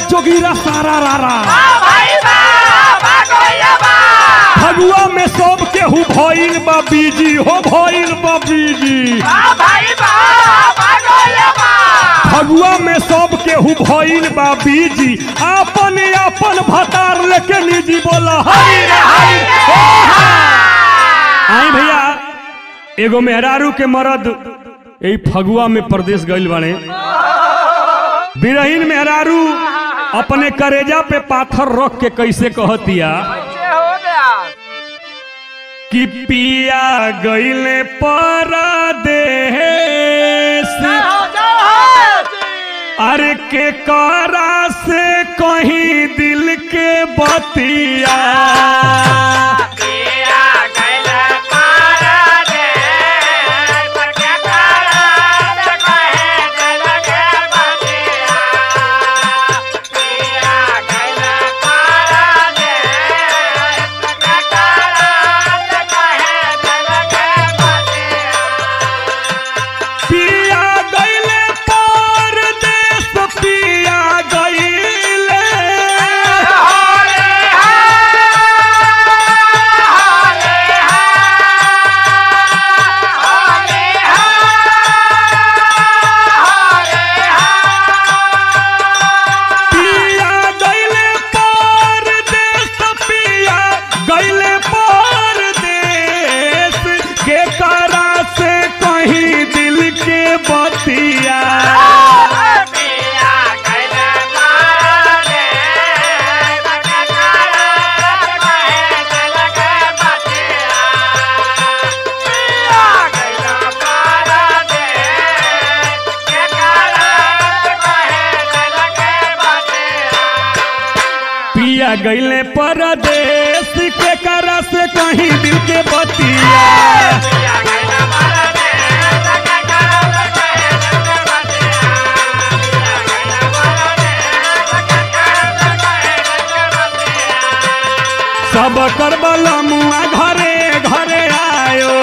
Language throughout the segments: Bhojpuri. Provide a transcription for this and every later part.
जोगीरा सारा रारा फगुआ में सब केहू भइल बा बीजी हो भइल बा बीजी फगुआ में सब केहू भइल बा बीजी आपन आपन भतार लेके निजी बोला हरी रे हरी आई भैया एगो मेहरारू के मरद यही फगुआ में प्रदेश गइल बाने बिरहीन मेहरारू अपने करेजा पे पाथर रख के कैसे कहतिया कि पिया गइले परदेश अरे के करा से कहीं दिल के बतिया पिया गइले परदेश पिया गइले पिया गइले परदेश पिया गइले परदेश के करा से कहीं दिल के बतिया पिया गइले परदेश के करा से कहीं दिल के बतिया सब करबल मुआ घरे घरे आयो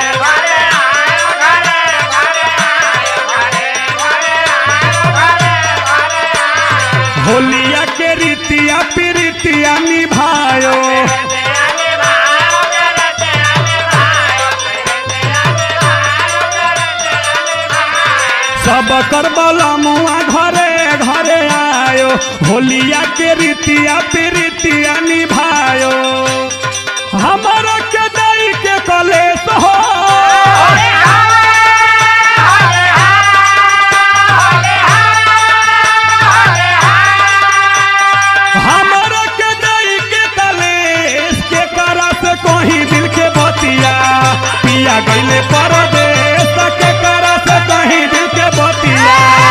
होलिया के रीतिया प्रीतिया निभायो सब करबल मुआ घरे घरे आयो होलिया के रीतिया प्रीतिया निभायो हमारा के दई के कलेश हो हमारा के दई के कलेश के करा से कहीं दिल के बतिया पिया गइले परदेश के करा से कहीं दिल के बतिया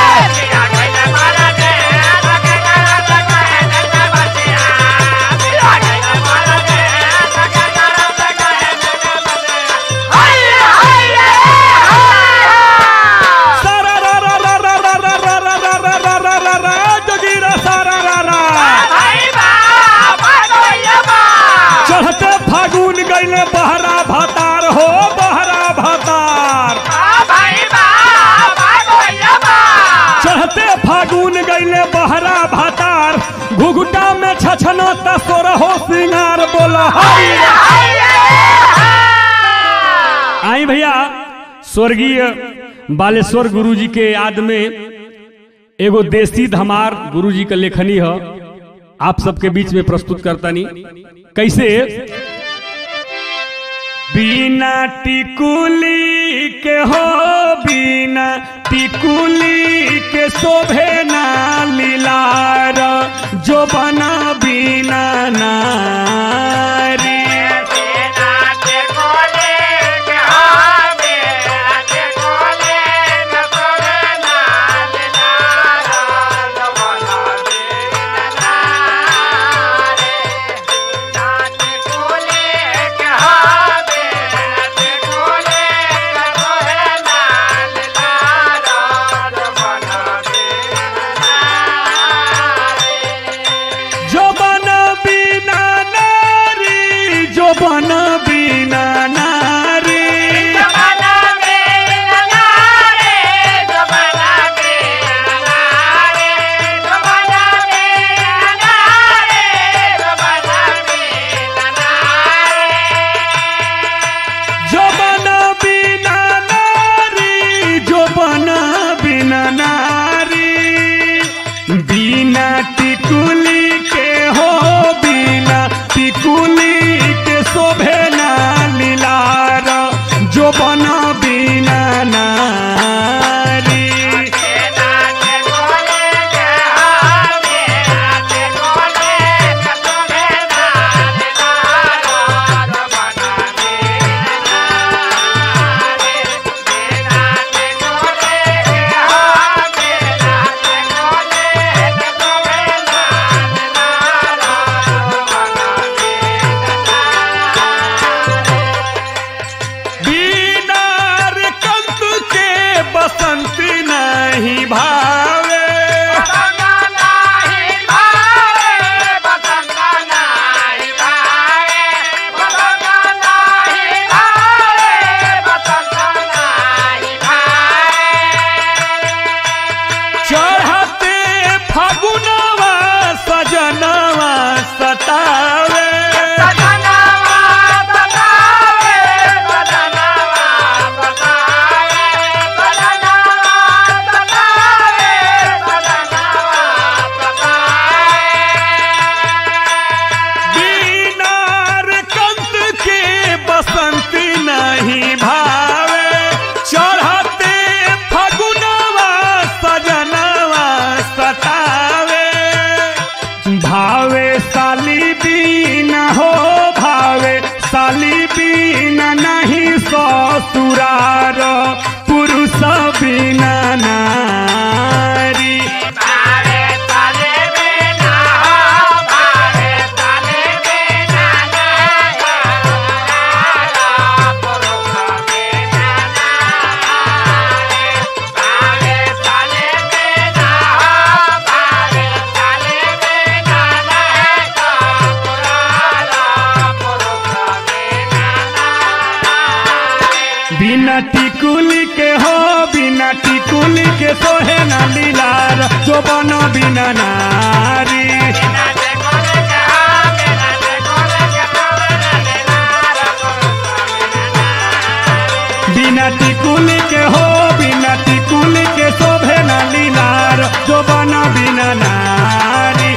सारा रा रा रा रा रा रा रा रा रा रा रा रा रा रा जोगीरा सारा रा रा चढ़ते फागुन गइले बहरा भतार हो बहरा भतार चढ़ते फागुन गइले बहरा भतार घुघुटा में छछना तसोर हो सिंगार बोला हरी आई भैया स्वर्गीय बालेश्वर गुरुजी के याद में एगो देसी धमार गुरुजी का लेखनी है आप सबके बीच में प्रस्तुत करतानी कैसे बिना टिकुली के हो बिना टिकुली के शोभे ना लीलार जो बना बिना नारी जो बना बिना नारी बिना टिकुली के हो बिना टिकुली के सोहे ना लीलार जो बनो बिना नारी बिना टिकुली के हो बिना टिकुली के शोभे ना लीलार जो बनो बिना नारी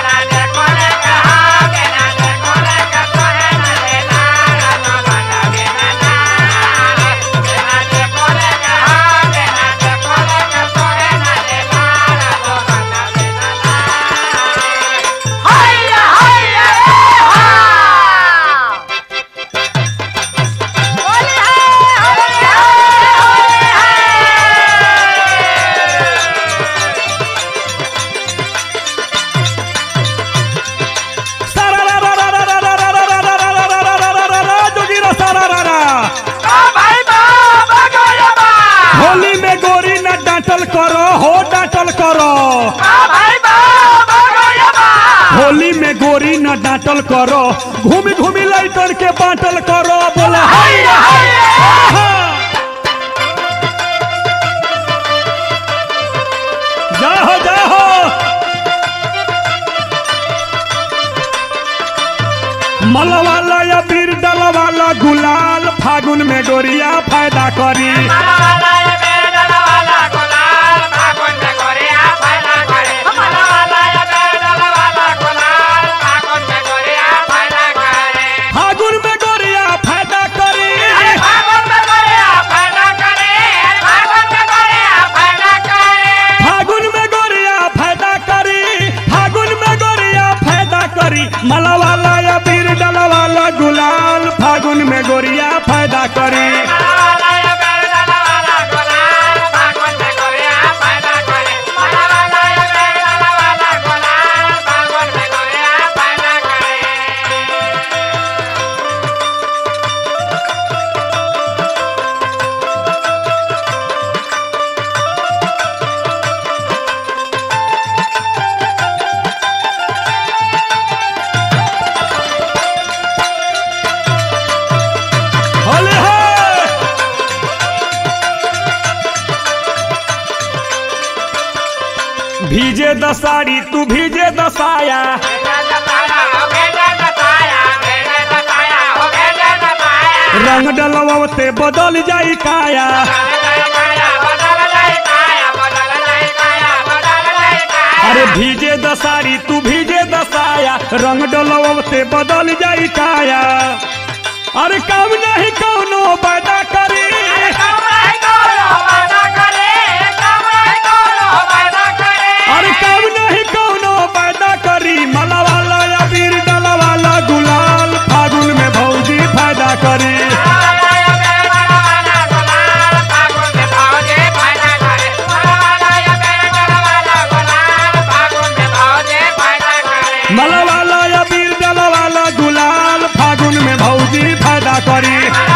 सारा रा रा रा रा रा रा रा रा रा रा रा रा रा रा रा रा रा जोगिरा सारा रा रा होली में गोरी न डांटल करो हो डांटल करो होली में गोरी न डांटल करो घूमी घूमी लड़कन के बांटल करो बोला हाय आहा। जाहो जाहो मलवाला या बीर डलवाला गुलाल फागुन में गोरिया फायदा करी फागुन में गोरिया फायदा करी फागुन में गोरिया फायदा करी फागुन में गोरिया फायदा करी मलवाला या बीर डलवाला गुलाल फागुन में गोरिया फायदा करी होले हो भीजे दसाड़ी तू भीजे दसाया रंग डलवते बदल जाई काया अरे भीजे दसाड़ी तू भीजे दसाया रंग डलवते बदल जाई काया अरे काम नहीं कौनो पैदा करी अरे काम नहीं कौनो पैदा करी मला वाला या बीर डला वाला गुलाल फागुन में भौजी फायदा करी मला वाला या बीर डला वाला गुलाल फागुन में भौजी फायदा करी